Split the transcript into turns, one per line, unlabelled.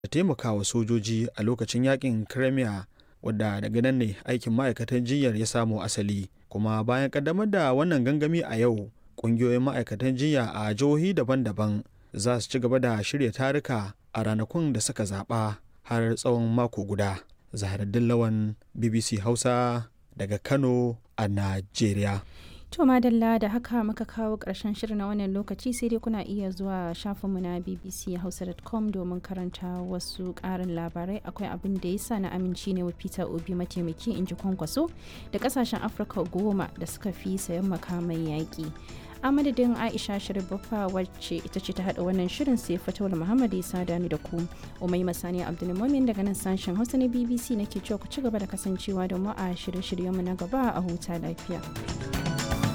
da taimakawa sojoji a lokacin yakin Crimea wadda daga nan ne aikin ma'aikatan jinyar ya samo asali kuma bayan kaddamar da wannan gangami a yau ƙungiyoyin ma'aikatan jinya a jihohi daban-daban za su ci gaba da shirya taruka a ranakun da suka zaɓa har tsawon mako guda zaharaddin lawan bbc hausa daga kano a najeriya
To madalla da haka muka kawo ƙarshen shirin na wannan lokaci sai dai kuna iya zuwa shafinmu na bbchausa.com domin karanta wasu ƙarin labarai akwai abin da yasa na aminci ne wa Peter Obi mataimaki in ji kwankwaso da ƙasashen Afirka goma da suka fi sayan makamai yaƙi. a madadin aisha sharif baffa wacce ita ce ta haɗa wannan shirin sai fatawar muhammad isa dani da ku umai masani abdulmumin daga nan sashen hausa na bbc nake cewa ku ci gaba da kasancewa da mu a shirye-shiryenmu na gaba a huta lafiya.